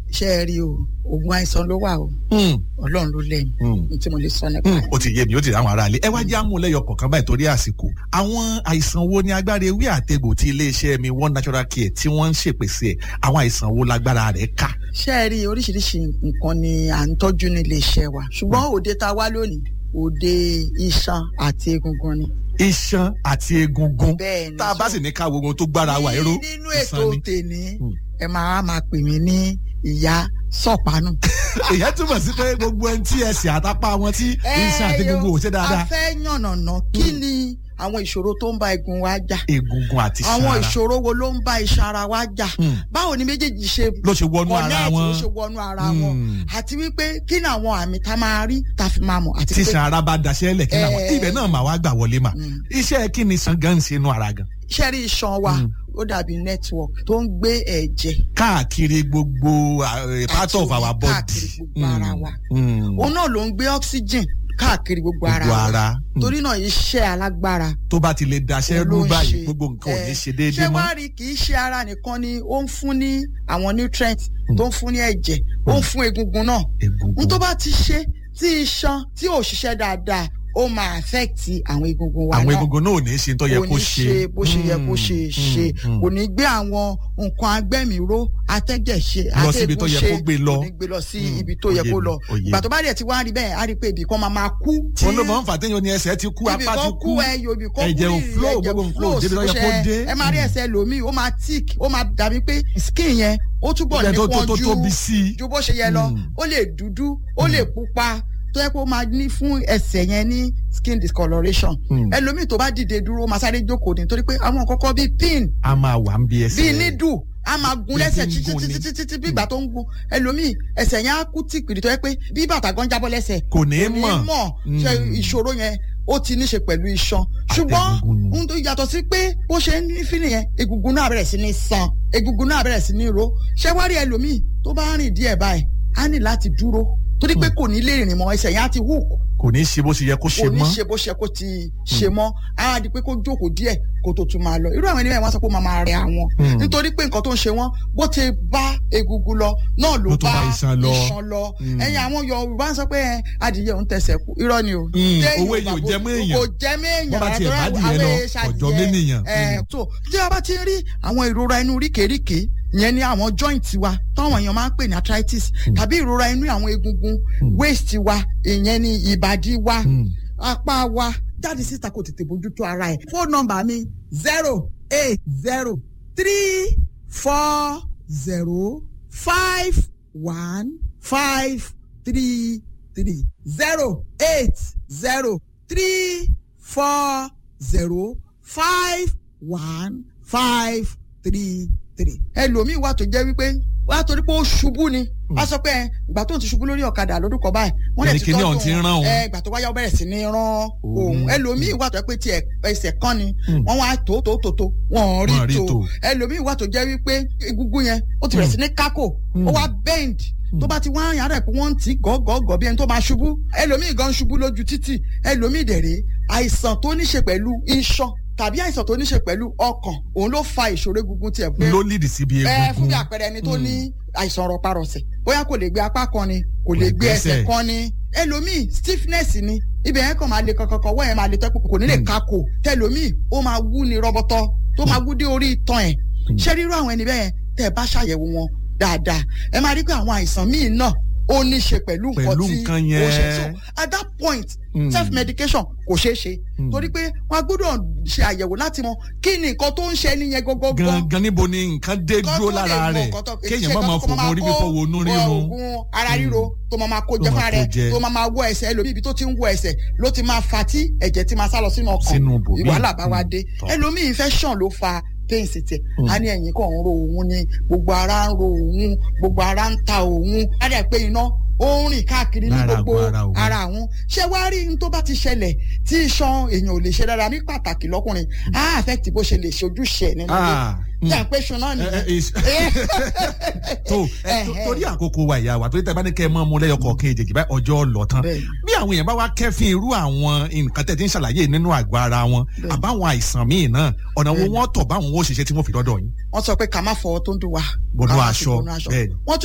ṣé ẹ rí o oògùn àìsàn ló wà o ọlọ́run ló lẹ́yìn ní tí mo lè sọ nípa ẹ̀. ó ti yé mi ó ti rí àwọn aráalé ẹ wá jẹ́ àmúlẹ́yọ kọ̀ọ̀kan báyìí torí àsìkò àwọn àìsàn wo ni agbára ewé àtegbò tí iléeṣẹ́ mi one natural care tí wọ́n ń ṣèpèsè ẹ̀ àwọn àìsàn wo lágbára rẹ̀ ká. ṣé ẹ rí oríṣiríṣi nǹkan ni à ń tọ́jú ní iléeṣẹ́ wa ṣùgbọ́n òde ta wá lónìí òde iṣan àti egungun ni. iṣan àti egungun bẹ́ẹ̀ ni tá a bá sì ní ká wo ohun tó gbára wa ẹ̀rọ nínú ètò tèmi ẹ máa máa pè mí ní ìyá sọ̀pánù. ìyẹn túmọ̀ sí pé gbogbo ẹni tí ẹsẹ̀ àtàpá wọn tí iṣan àti egungun ò ṣe dáadáa. a fẹ́ yànnàná kí ni àwọn ìṣòro tó ń bá egun wa jà. egungun àti iṣan àwọn ara ìṣòro wo ló ń bá iṣan ara wa jà. báwo ni méjèèjì ṣe ló ṣe wọnú ara connect, wọn ló ṣe wọnú ara wọn àti wípé kí ni àwọn àmì tá a máa rí tá a fi máa mọ̀ àti tí pé iṣan ara bá daṣẹ́ lẹ̀ kí ni àwọn Eh. ibẹ̀ náà mà wá gbà wọlé mà Mm. iṣẹ́ kí ni iṣan gan ń ṣe inú ara gan iṣẹ́ rí iṣan wa ó dàbí network tó ń gbé ẹ̀jẹ̀ káàkiri gbogbo uh, part of our body. káàkiri gbogbo ara wa. Mm. òun náà ló ń gbé oxygen káàkiri gbogbo ara gbogbo wa ara Mm. torí náà iṣẹ́ alágbára tó bá ti lè daṣẹ́ òun ló rú ń báyìí ṣe. gbogbo nǹkan ò ní Eh, ṣe déédéé ṣé mọ́. wàá rí kì í ṣe ara nìkan ni ó ń fún ní àwọn nutrients tó ń fún ní ẹ̀jẹ̀ ó ń fún egungun náà egungun n tó bá ti ṣe tí iṣan tí ò ṣiṣẹ́ dáadáa ó máa affect àwọn egungun wa àwọn náà egungun náà ò ní ṣe tó yẹ kò kó ní ṣe bó ṣe yẹ kó ṣe Mm, ṣe mm, kò mm. ní gbé àwọn nǹkan agbẹ́mìíró atẹ́jẹ̀ ṣe Lọ síbi tó yẹ kó gbé lọ. kò ní gbé lọ sí Mm, ibi tó yẹ òye kó mi, lọ òye ìgbà mi. tó bá dẹ̀ ti wá rí bẹ́ẹ̀ á rí pé ibì kan máa máa kú tí wọn ló máa ń fà téèyàn ní ẹsẹ̀ ti kú ibì apá ti kan kú kú ẹyọ ibì kan kú ẹ̀jẹ̀ ò rírì, flow ẹ̀jẹ̀ gbogbo ò nǹkan ò flow débi tó yẹ sí kó bó ṣe- dé. ẹ máa rí ẹsẹ̀ lòmíì ó máa tick ó máa dàbí pé skin yẹn ó túbọ̀ Ibẹ̀ tó- tó- nípọn tó ju tóbi sí i. ju bó ṣe yẹ lọ Mm. ó lè dúdú ó lè pupa tó yẹ kó máa ní fún ẹsẹ̀ yẹn ní skin discoloration Mm. ẹlòmíì tó bá dìde dúró ó máa sáré jókòó ní torí pé àwọn kọ́kọ́ bíi pin a máa wà ń bí ẹsẹ̀ bíi nídù a máa gun Bí lẹ́sẹ̀ tí ń títí gun ni. títí títí bí ìgbà tó ń gun ẹlòmíì ẹsẹ̀ yẹn á kú tìpìrì tó yẹ pé bí bàtà gan jábọ́ lẹ́sẹ̀ kò ní kò ní mọ̀ mọ̀ Mm. ṣe ìṣòro yẹn ó ti ní ṣe pẹ̀lú iṣan ṣùgbọ́n Àtẹ̀gúngún nù. ohun tó yàtọ̀ sí pé bó ṣe ń ní fílì yẹn egungun náà bẹ̀rẹ̀ sí ní san egungun náà bẹ̀rẹ̀ sí ní ro ṣé wá rí ẹlòmíì tó bá rìn díẹ̀ báyìí á ní láti dúró torí pé kò ní lè rìn mọ́ ẹsẹ̀ yẹn á ti hook kò ní ṣe bó ṣe yẹ kó ṣe kò ní mọ́ ṣe bó ṣe kó ti ṣe mọ́ á di pé kó jókòó díẹ̀ kó tó tún máa lọ irú àwọn ènìyàn wọn sọ pé ó máa máa rẹ àwọn Mm. nítorí pé nǹkan tó ń ṣe wọn bó ti bá egungun lọ náà ló Ló tún bá bá iṣan lọ. iṣan lọ Mm. ẹ̀yin àwọn Yorùbá ń sọ pé ẹ, adìyẹ òun tẹsẹ̀ kú irọ́ ni o Mm. Téèyàn Owó èèyàn ò bá- jẹ mọ́ èèyàn. kò jẹ mọ́ èèyàn Bọ́ bá tiẹ̀ rárá, bá torí dìyẹ lọ, àwọn èèṣà ọ̀jọ̀ adìyẹ. mẹ́nìyàn. Ẹ, Mm. so tí a bá ti ń rí àwọn ìrora inú ríkèéríkèé ìyẹn ni àwọn joint wa táwọn èèyàn máa ń pè ní arthritis tàbí ìrora inú àwọn egungun waist wa ìyẹn ni ìbàdí wa Mm. apá wa jáde síta kò tètè bójútó ara ẹ̀. fóònù nọ́mbà mi zero eight zero three four zero five one five three three zero eight zero three four zero five one five three three. ẹlòmíì wà tó jẹ́ wípé wà á torí pé ó ṣubú ni wọ́n sọ pé ẹ, ìgbà tó ń ti ṣubú lórí ọ̀kadà lórúkọ kọ báyìí wọ́n lè Ẹni ti kíní tọ́jú ọ̀hún ti ń rán òun. ẹ ìgbà tó wáyà ó bẹ̀rẹ̀ sí ní rán òun ẹlòmíì wà tó jẹ́ pé tiẹ̀ ẹsẹ̀ kan ni Mm. wọ́n wá tó tó tó tó wọ́n Wọ́n rí rí tó tó. ẹlòmíì wà tó jẹ́ wípé egungun yẹn ó ti bẹ̀rẹ̀ sí ní kákò ó wá bend tó bá ti wá yàrá ẹ̀ pé wọ́n ń tì í gọ́gọ́gọ́ bí ẹni tó máa ṣubú ẹlòmíì gan ṣubú lójú títì ẹlòmíì dẹ̀rẹ̀ àìsàn tó ní ṣe pẹ̀lú iṣan tàbí àìsàn tó ní ṣe pẹ̀lú ọkàn òun ló fa ìṣòro egungun tiẹ̀ pé ló lídì síbi ẹ fún egungun bí àpẹẹrẹ ẹni tó ní àìsàn rọparọsẹ̀ bóyá kò lè gbé apá kan ni kò lè gbé ẹsẹ̀ gbẹ́sẹ̀. kan ni ẹlòmíì stiffness ni ibẹ̀ yẹn kàn máa le kankankan wọ́n yẹn máa le tẹ́kù kò ní lè kakò tẹlòmíì ó máa wú ni rọbọtọ tó máa wú dé orí itan ẹ̀ ṣé rírú àwọn ẹni bẹ́ẹ̀ tẹ́ ẹ bá ṣàyẹ̀wò wọn dáadáa ẹ máa rí pé àwọn àìsàn míì náà ó ní ṣe pẹ̀lú nǹkan Pẹ̀lú tí nǹkan ó ṣe yẹn. so at that point Mm. self medication kò ṣeé ṣe Mm. torí pé wọn a gbọ́dọ̀ ṣe àyẹ̀wò láti mọ kí ni nǹkan tó ń ṣe ẹni yẹn gọ́gọ́gọ́ gangan níbo ni nǹkan dé dúró lára rẹ̀ kéèyàn má máa fògùn orí fífọ́ wo inú rírun oògùn ara ríro tó máa máa kó Tó jẹ máa fúnra kó rẹ̀ jẹ. tó máa máa wọ ẹsẹ̀ ẹlòmíì ibi tó ti ń wọ ẹsẹ̀ ló ti máa fa tí ẹ̀jẹ̀ ti máa sá lọ sínú ọkàn Sínú ibòmíì. ìwàhálà bá wa Mm. dé Tọ́. ẹlòmíì infection ló fa pains tiẹ̀ Mm. a ní ẹ̀yìn kan ń ro òun ni gbogbo ara ń ro òun gbogbo ara ń ta òun á dẹ̀ pé iná ó ń rìn káàkiri ní Lára gbogbo àgọ́ ara òun. ara àwọn ṣé wàá rí n tó bá ti ṣẹlẹ̀ tí iṣan èèyàn ò lè ṣe dára ní pàtàkì lọ́kùnrin á affect bó ṣe lè ṣojúṣe ẹ̀ nínú ilé Ah, mm. tí à ń pè ṣan náà Ẹ, ẹ, nìyẹn. is- tó ẹ, tó- torí àkókò wa ìyá wa torí tẹ bá ní kẹ ẹ mọ ọmọ lẹyọ kọọkan èjèèjì báyìí ọjọ́ lọ tán Bẹ́ẹ̀ni. bí àwọn èèyàn bá wá kẹ́fín irú àwọn nǹkan tẹ̀ tí ń ṣàlàyé nínú àgọ́ ara wọn Bẹ́ẹ̀ni. àbáwọn àìsàn míì náà ọ̀nà wo Bẹ́ẹ̀ni. wọ́n tọ̀ báwọn ó ṣiṣẹ́ tí wọ́n fi dọ́dọ̀ yín wọ́n sọ pé ká má fọwọ́ tó ń dùn wá. Bọnú ká má fi aṣọ, bọnú bẹ́ẹ̀ni. wọ́n tún